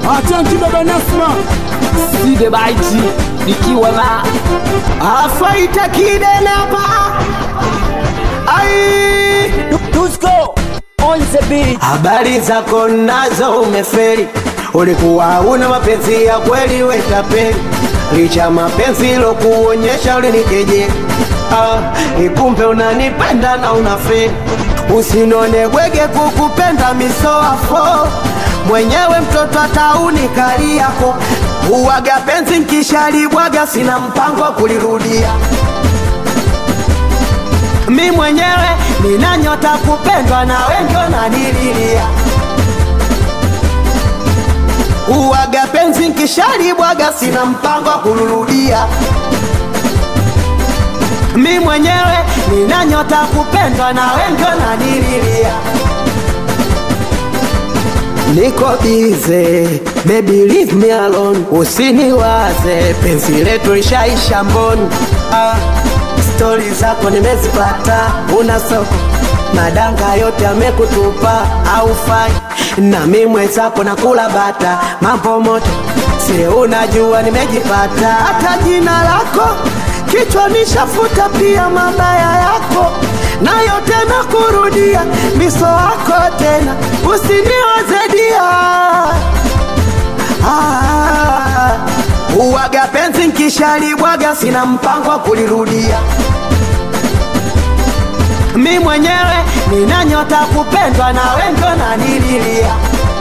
Atanki baba Nasma Side baiti nikiwa na afaita kidenapa ai Tusko on the beat. habari zako nazo umeferi ulikuwa una mapenzi ya kweli wetapeli licha mapenzi lokuonyesha ulinikejeli ah, ikumbe unanipenda na unaferi usinone bwege kukupenda misoafo mwenyewe mtoto atauni kali yako uwaga penzi nkishalibwaga sina mpango wa kulirudia mi mwenyewe nina nyota kupendwa na wengi wananililia uwaga penzi nkishalibwaga sina mpango wa kulurudia mi mwenyewe nina nyota kupendwa na wengi wananililia niko bize baby leave me alone usiniwaze penzi letu lishaisha mboni ah, stori zako nimezipata una soko madanga yote amekutupa au fai na mi mwenzako nakula bata mambo moto si unajua nimejipata hata jina lako kichwa nishafuta pia mabaya yako nayo tena kurudia miso wako tena usiniwazedia ah, uwaga penzi nkishalibwaga sina mpango wa kulirudia mi mwenyewe nina nyota kupendwa na wengi wananililia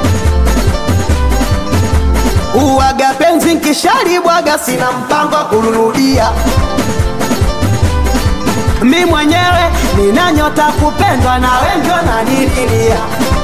uwaga penzi nkishalibwaga sina mpango wa kulirudia mi mwenyewe nina nyota kupendwa na wengi wananililia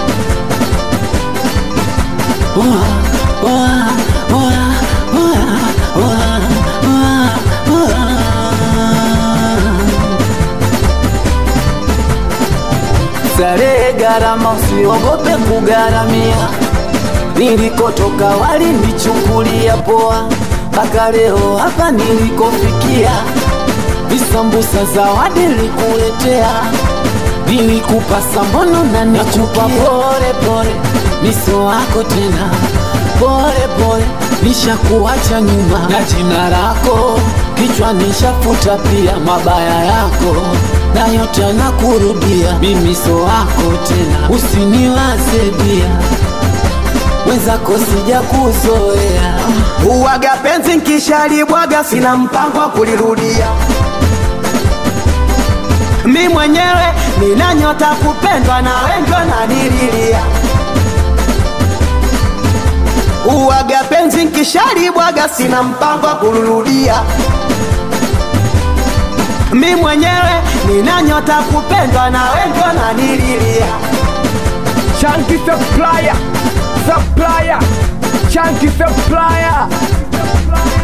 Starehe gharama, usiogope kugharamia. Nilikotoka walinichukulia poa, mpaka leo hapa nilikofikia. Visambusa zawadi nilikuletea, nilikupa sambono na nikupa pole pole, miso wako tena pole pole, nishakuacha nyuma na jina lako kichwa nishafuta pia mabaya yako na yote nakurudia, mimiso wako tena, usiniwaze dia wenzako sija kuzoea uwaga penzi nkishalibwaga sina mpango wa kulirudia mi mwenyewe nina nyota kupendwa na wengi wananililia uwaga penzi nkishalibwaga sina mpango wa kulirudia mi mwenyewe nina nyota kupendwa na wengi wananililia Chunky supplier Supplier Chunky supplier